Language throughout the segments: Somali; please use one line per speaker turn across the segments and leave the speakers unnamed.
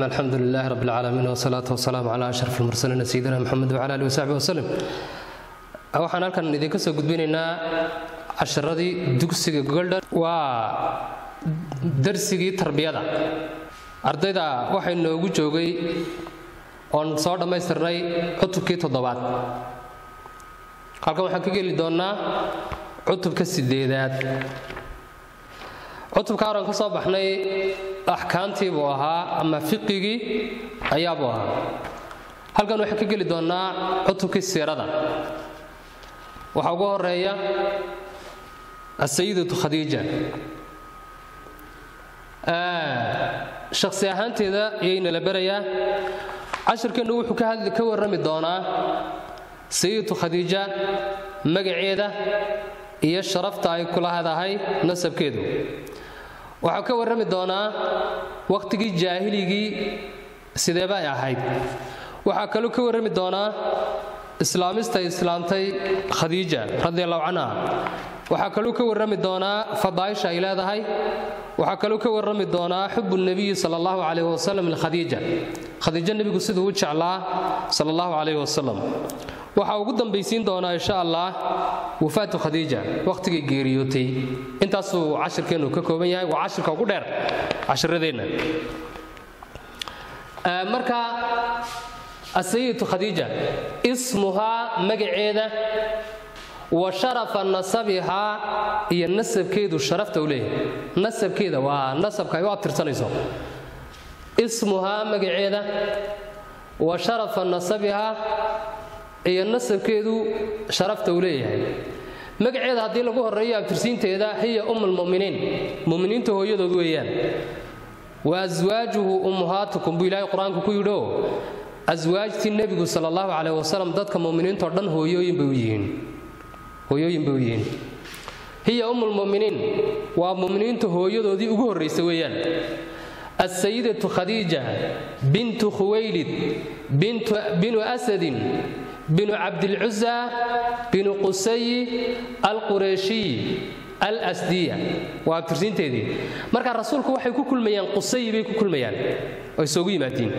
alxamdu lilahi rab اlcaalamiin wsalaatu wasalaamu cala ashraf اlmursaliina sayidina mxamed wcala alih wasaxbi waslem waxaan halkan idinka soo gudbinaynaa casharadii dugsiga goldher waa darsigii tarbiyada ardayda waxay noogu joogay oon soo dhammaystirnay cutubkii toddobaad halkan waxaan ka geli doonnaa cutubka sideedaad cutubka horan ka soo baxnay axkaamtii buu ahaa ama fiqigii ayaabuu ahaa halkan waxaan ka geli doonnaa cutubkii siirada waxaa ugu horeeya asayidatu khadiija shakhsi ahaanteeda ayaynala berayaa cashirkeennu wuxuu ka warrami doonaa sayidatu khadiija magaceeda iyo sharafta ay ku lahadahay nasabkeedu waxaa ka warrami doonaa wakhtigii jaahiligii sideeba ay ahayd waxaa kaluu ka warrami doonaa islaamista islaamtay khadiija radi allahu canha waxaa kaluu ka warrami doonaa fadaaisha ay leedahay waxaa kaluu ka warrami doonaa xubu nebiyi sal allahu calayh wasalam likhadiija khadiijo nebigu siduu u jeclaa sal allahu calayh wasalam waxaa ugu dambaysiin doonaa insha allah wafaatu khadiija wakhtigay geeriyootay intaasuu cashirkeennu ka kooban yahay waa cashirka ugu dheer cashiradeenna marka asayidatu khadiija ismuhaa magaceeda wa sharafa nasabihaa iyo nasabkeedu sharafta u leeyahay nasabkeeda waa nasabka ay u abtirsanayso ismuhaa magaceeda wa sharafa nasabihaa iyo nasabkeedu sharafta uu leeyahay magaceeda haddii lagu horeeyo abtirsiinteeda hiya ummulmuminiin muminiinta hooyadood weeyaan wa aswaajuhu ummuhaatukum buu ilaahay qur-aanku ku yidhio aswaajtii nebigu sal allahu caleyh wasalam dadka muminiintao dhan hooyooyin bay u yihiin hooyooyin bay u yihiin hiya ummulmuminiin waa muminiinta hooyadoodii ugu horraysa weeyaan asayidatu khadiija bintu khuwaylid binu asadin binu cabdilcusa binu qusayi alqureeshiy alsdiya waa abtirsiinteedii marka rasuulku waxay ku kulmayaan qusayi bay ku kulmayaan oo isugu yimaadiin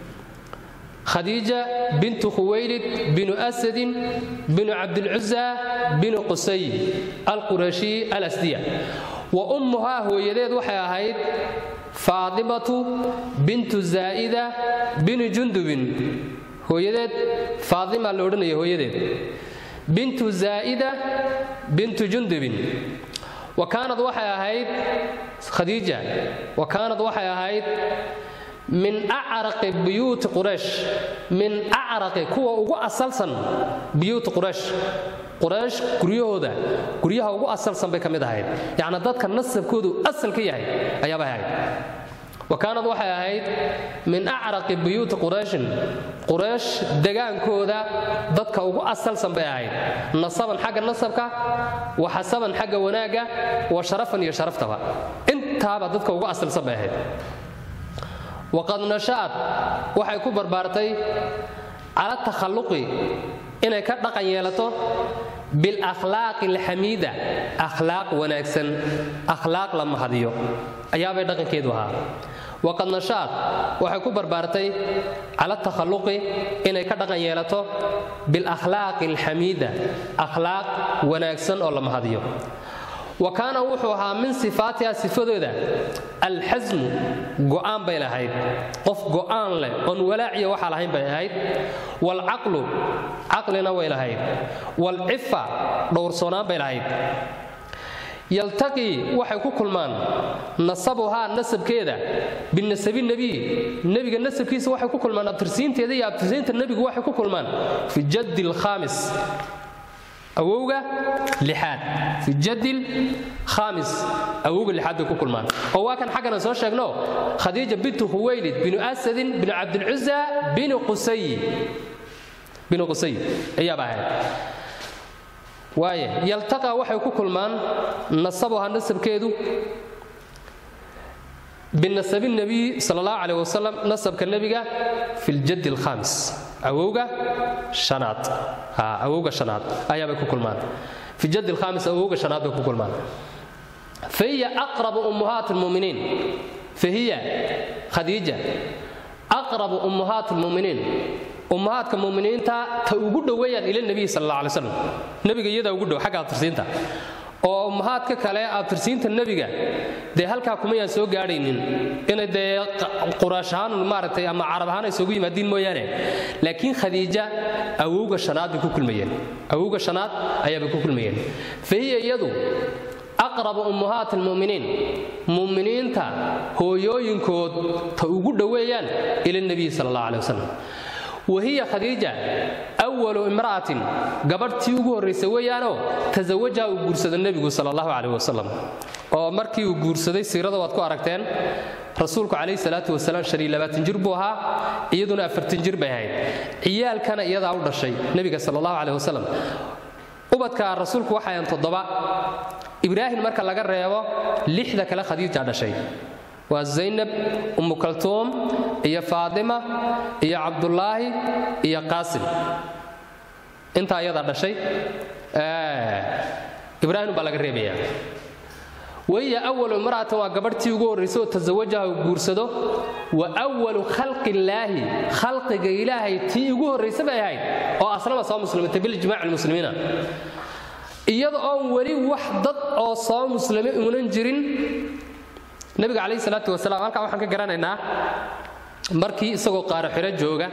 khadiija bintu khuwaylid binu asadin binu cabdilcusa binu qusayi alqureeshiy alasdiya wa ummuhaa hooyadeed waxay ahayd faadimatu bintu zaa'ida binu jundubin hooyadeed faadima la odhanaya hooyadeed bintu zaa'ida bintu jundubin wa kaanad waxay ahayd khadiija wa kaanad waxay ahayd min acraqi buyuuti quraysh min acraqi kuwa ugu asalsan buyuuti quraysh quraysh guryahooda guryaha ugu asalsan bay ka mid ahayd yacni dadka nasabkoodu asal ka yahay ayaabay ahayd wa kaanad waxay ahayd min acraqi buyuuti qurayshin quraysh degaankooda dadka ugu asalsan bay ahayd nasaban xagga nasabka wa xasaban xagga wanaagga wa sharafan iyo sharaftaba intaaba dadka ugu asalsan bay ahayd waqad nasha'ad waxay ku barbaartay cala takhalluqi inay ka dhaqan yeelato bilakhlaaqi alxamiida akhlaaq wanaagsan akhlaaq la mahadiyo ayaabay dhaqankeedu ahaa waqad nasha'ad waxay ku barbaartay cala takhalluqi inay ka dhaqan yeelato bilakhlaaqi alxamiida akhlaaq wanaagsan oo la mahadiyo wa kaana wuxuu ahaa min sifaatiha sifadooda alxasmu go'aan bay lahayd qof go'aan leh oon walaaciya waxaa lahayn bay ahayd waalcaqlu caqlina way lahayd waalcifa dhowrsoonaan bay lahayd yaltaqii waxay ku kulmaan nasabuhaa nasabkeeda binasabi nebiy nebiga nasabkiisa waxay ku kulmaan abtirsiinteeda iyo abtirsiinta nebigu waxay ku kulmaan fi jaddi alkhaamis awowga lixaad fi jadil khaamis awowga lixaad bay ku kulmaan oo waa kan xaggana soo sheegno khadiija bintu khuwaylid binu asadin binu cabdilcusa binu qusay binu qusay ayaaba ahayd waaye yaltaqa waxay ku kulmaan nasabuha nasabkeedu binasabi nebiy sal allahu caleyh wasalam nasabka nebiga fi ljaddi alkhaamis awowga hanaad awowga shanaad ayaabay ku kulmaan fi jaddi alkhaamis awowga shanaad bay ku kulmaan fahiya aqrabu ummuhaati lmuminiin fahiya khadiija aqrabu ummahaat lmuminiin ummahaadka muminiinta ta ugu dhoweeyaan ila nebiy sal alla alay slam nebiga iyadaa ugu dhow xagga abtirsiinta oo ummahaadka kale abtirsiinta nebiga dee halkaa kumayaan soo gaadhaynin inay dee quraash ahaan maaragtay ama carab ahaan ay soogu yimaadiin mooyaane laakiin khadiija awowga shanaad bay ku kulmayeen awowga shanaad ayaabay ku kulmayeen fa hiya iyadu aqrabu ummahaat almu'miniin mu'miniinta hooyooyinkood ta ugu dhoweeyaan ila nebiy sala allah aleh wasalam wahiya khadiija awalu imra'atin gabadhtii ugu horraysa weeyaanoo tasawajaha uu guursado nebigu sala allahu caleyh wasalam oo markii uu guursaday siirada waad ku aragteen rasuulku calayhi salaatu wasalaam shan iyo labaatan jir buu ahaa iyaduna afartan jir bay ahayd ciyaalkana iyadaa u dhashay nebiga sala allahu caleyh wasalam ubadka rasuulku waxayan toddoba ibraahim marka laga reebo lixda kale khadiija dhashay waa zaynab ummu kaltuum iyo faatima iyo cabdulaahi iyo qaasim intaa iyadaa dhashay ibraahim baa laga reebaya wahiya awalu imra'atan waa gabadhtii ugu horraysay oo tasawajaha uu guursado wa awalu khalqillaahi khalqiga ilaahay tii ugu horraysa bay ahayd oo aslama soo muslimatay bilijmaaci lmuslimiina iyada oon weli wax dad oo soo muslimi uunan jirin nebiga calayhi salaatu wasalaam halkaa waxaan ka garanaynaa markii isagoo qaaro xiro jooga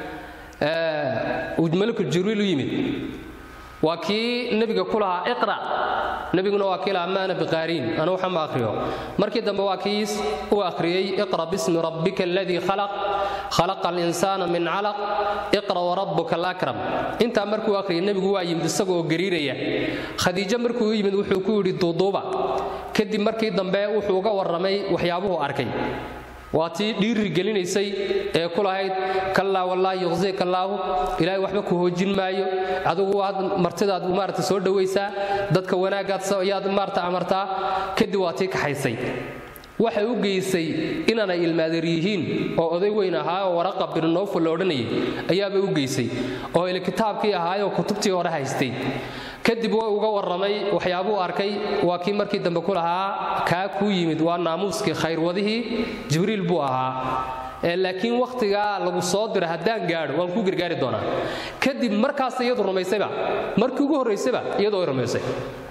uu malakul jibriil u yimid waa kii nebiga ku lahaa iqra nebiguna waa kii lahaa maana biqaariin anu waxa ma akhriyo markii dambe waa kii u akhriyey iqra bismi rabbika aladii khalaq khalaqa alinsaana min calaq iqra warabbuka alakram intaa markuu akhriyay nebigu waa yimid isagoo gariiraya khadiijo markuu u yimid wuxuu ku yidhi duuduuba kadib markii dambe wuxuu uga warramay waxyaabuhu arkay waa tii dhiiri gelinaysay ee ku lahayd kallaa wallaahi yuqsika allaahu ilaahay waxba ku hoojin maayo adigu waad martidaad maarata soo dhowaysaa dadka wanaagaad yaad maarata amartaa kadib waa tii kaxaysay waxay u geysay inaanay ilmaadeer yihiin oo oday weyn ahaa oo waraqa birnowfa la odhanayay ayaabay u geysay oo ile kitaabkii ahaayoo kutubtii hore haystay kadib way uga warramay waxyaabuu arkay waa kii markii dambe ku lahaa kaa kuu yimid waa naamuuskii khayrwadihii jibriil buu ahaa laakiin wakhtigaa lagu soo dira haddaan gaadho waan kuu gargaari doonaa kadib markaas iyadu rumaysayba markii ugu horraysayba iyadoo ay rumaysay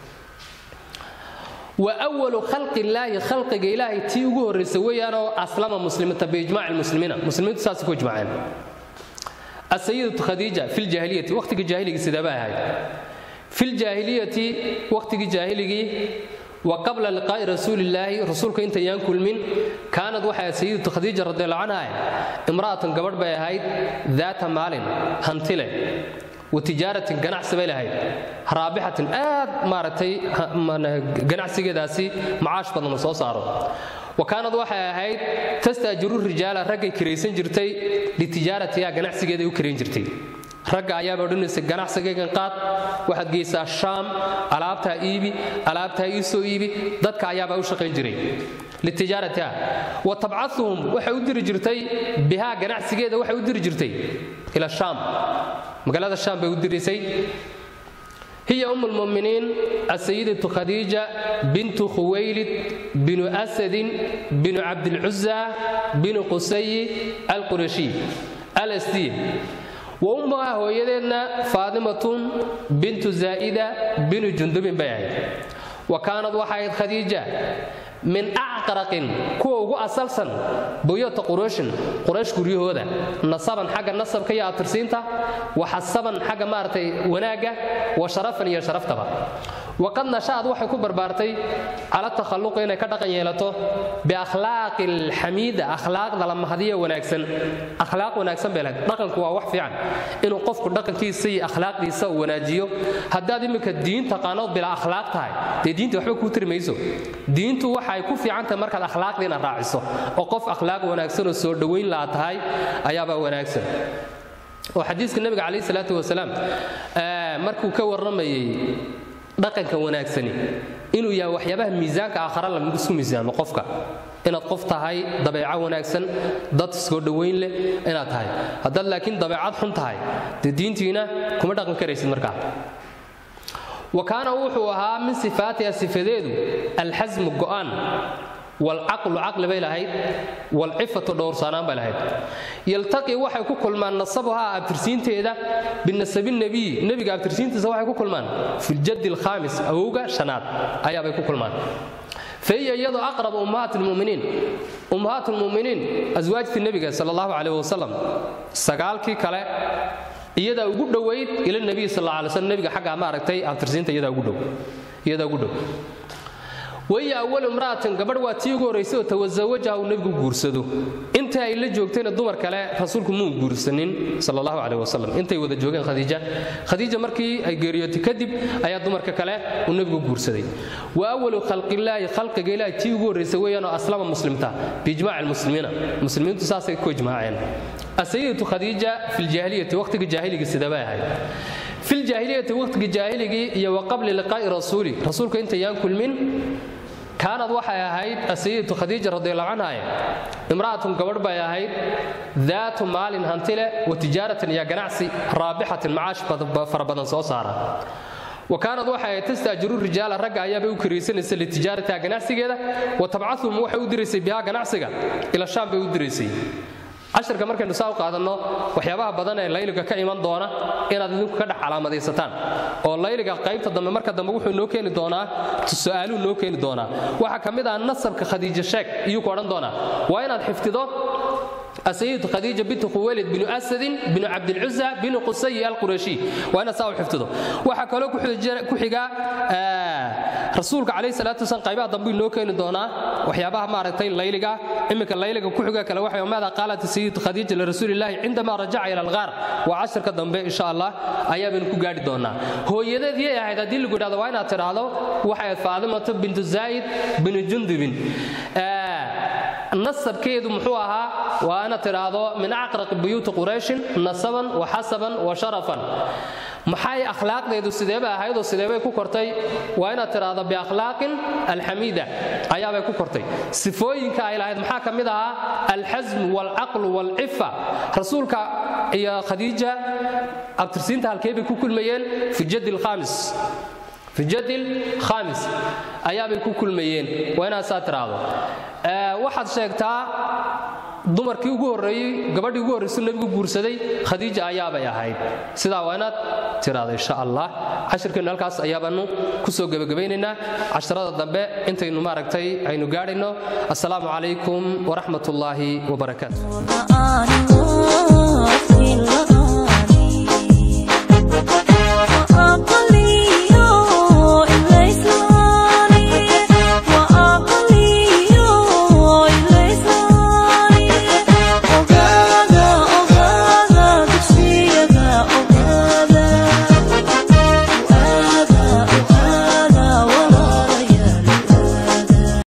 wa walu khalqi illaahi khalqiga ilaahay tii ugu horraysa weeyaanoo aslama muslimiinta biijmaaci lmuslimiina muslimiintu saasay ku ijmaaceen asayidatu khadiija fi ljaahiliyati wakhtiga jaahiliga sidaaba ahayd fi ljaahiliyati wakhtigii jaahiligii wa qabla liqaa'i rasuulillaahi rasuulka intayaan kulmin kaanad waxay ahayd sayidatu khadiija radiallahu canha imra'atan gabadh bay ahayd daata maalin hantile wa tijaaratin ganacsi bay lahayd raabixatin aad maaragtay ganacsigeedaasi macaash badan soo saaro wa kaanad waxay ahayd tastaajiru rijaala raggay kiraysan jirtay litijaaratiha ganacsigeeday u kirayn jirtay ragga ayaaba odhanaysay ganacsigaygan qaad waxaad geysaa shaam alaabtaa iibi alaabtaa ii soo iibi dadka ayaabaa u shaqayn jiray litijaaratiha wa tabcauhum waxay u diri jirtay bihaa ganacsigeeda waxay u diri jirtay ila shaam magaalada shaam bay u diraysay hiya um lmuminiin asayidatu khadiija bintu khuwaylid binu asadin binu cabdilcuza binu qusayi alqurashiy alsdi wa ummaha hooyadeedna faadimatun bintu zaa'ida binu jundubin bay ahayd wa kaanad waxay ahayd khadiija min acqaraqin kuwa ugu asalsan buyota qurayshin quraysh guryahooda nasaban xagga nasabka iyo atirsiinta wa xasaban xagga maaragtay wanaagga wa sharafan iyo sharaftaba waqad nasha'ad waxay ku barbaartay cala takhalluqi inay ka dhaqan yeelato biakhlaaqi alxamiida akhlaaqda la mahadiya wanaagsan akhlaaq wanaagsan bay lahayd dhaqanku waa wax fiican inuu qofku dhaqankiisa iyo akhlaaqdiisa uu wanaajiyo haddaad iminka diin taqaanood bilaa akhlaaq tahay dee diinta waxba kuu tiri mayso diintu waxay ku fiican tahay markaad akhlaaqdiina raaciso oo qof akhlaaq wanaagsan oo soo dhowayn laa tahay ayaabaa wanaagsan oo xadiiska nabiga calayhi salaatu wasalaam markuu ka warramayey dhaqanka wanaagsani inuu yahay waxyaabaha miisaanka aakhara laisku miisaamo qofka inaad qof tahay dabeeco wanaagsan dad soo dhowayn leh inaad tahay haddaad laakiin dabeecad xun tahay dee diintiina kuma dhaqan karaysid markaa wa kaana wuxuu ahaa min sifaatiha sifadeedu alxasmu go'aan walcaqlu caqli bay lahayd walcifatu dhowrsaanaan bay lahayd yaltaqi waxay ku kulmaan nasabuhaa abtirsiinteeda binasabi nebiy nebiga abtirsiintiisa waxay ku kulmaan filjaddi alkhaamis awowga shanaad ayaabay ku kulmaan fahiya iyadu aqrab ummahaat lmuminiin ummahaat lmuminiin aswaajtii nebiga sal allahu caleyh wasalam sagaalkii kale iyadaa ugu dhowayd ila nebiy sal alla alay slam nebiga xaggaa maaragtay abtirsiinta iyadaa ugu dhow iyadaa ugu dhow waya awal imra'atin gabadh waa tii ugu horraysay oo tawasawajaha uu nebigu guursado inta ay la joogtayna dumar kale rasuulku muu guursanin sal allahu caleyh wasalam intay wada joogeen khadiija khadiija markii ay geeriyootay kadib ayaa dumarka kale uu nebigu guursaday wa awalu khalqillaahi khalqiga ilaahi tii ugu horraysay weeyaan oo aslama muslimta biijmaaci almuslimiina muslimiintu saasay ku ijmaaceen asayidatu khadiija fi ljaahiliyati waqhtiga jaahiliga sidabay ahayd fi ljaahiliyati waqhtiga jaahiligii iyo wa qabli liqaa'i rasuuli rasuulka intayaan kulmin kaanad waxay ahayd asayidatu khadiija radiallahu canha imra'atun gabadh bay ahayd daatu maalin hanti leh wa tijaaratin iyo ganacsi raabixatin macaash fara badan soo saara wa kaanad waxay ahayd tastaajiru rijaala ragga ayaabay u karaysanaysa litijaaratiha ganacsigeeda wa tabcathum waxay u diraysay bihaa ganacsiga ila shaam bay u diraysay cashirka markaynu saa u qaadanno waxyaabaha badan ee layliga ka iman doona inaad idinku ka dhex calaamadaysataan oo layliga qaybta dambe marka dambe wuxuu noo keeni doonaa su'aaluu noo keeni doonaa waxaa ka mid ah nasabka khadiija sheeg iyuu ku odhan doonaa waa inaad xifdido asayid khadiija bintu khuwaylid binu asadin binu cabdilcuza binu qusayi alqurashi waa inaad saa u xifdido waxaa kaloo ku xiga rasuulka calayhi salaatu wasalam qaybaha dambe inoo keeni doonaa waxyaabaha maaragtay layliga iminka layliga ku xiga kale waxa maada qaalat sayid khadiija lirasuulillaahi cindamaa rajaca ila alghaar waa cashirka dambe insha allah ayaabaynu ku gaadhi doonaa hooyadeed yay ahayd haddii lagu idhahdo waa inaad tidhaahdo waxay ahayd faadimatu bintu zaa'id binu jundubin nasabkeedu muxuu ahaa waa inaad tidhaahdo min acraqi buyuuti qurayshin nasaban wa xasaban wa sharafan maxay akhlaaqdeedu sideeba ahaydoo sideebay ku kortay waa inaad tidhaahdo biakhlaaqin alxamiida ayaabay ku kortay sifooyinka ay lahayd maxaa ka mid ahaa alxasm waalcaqlu waalcifa rasuulka iyo khadiija abtirsiinta halkee bay ku kulmayeen fi jadi lkhaamis fi jadil khaamis ayaabay ku kulmayeen waa inaad saa tiraahdo waxaad sheegtaa dumarkii ugu horreeyey gabadhii ugu horraysu nebigu guursaday khadiija ayaabay ahayd sidaa waa inaad tiraahdo insha allah cashirkeennu halkaas ayaabaanu ku soo gebagabaynaynaa casharada dambe intaynu maaragtay aynu gaadhayno assalaamu calaykum waraxmat ullaahi wabarakaatu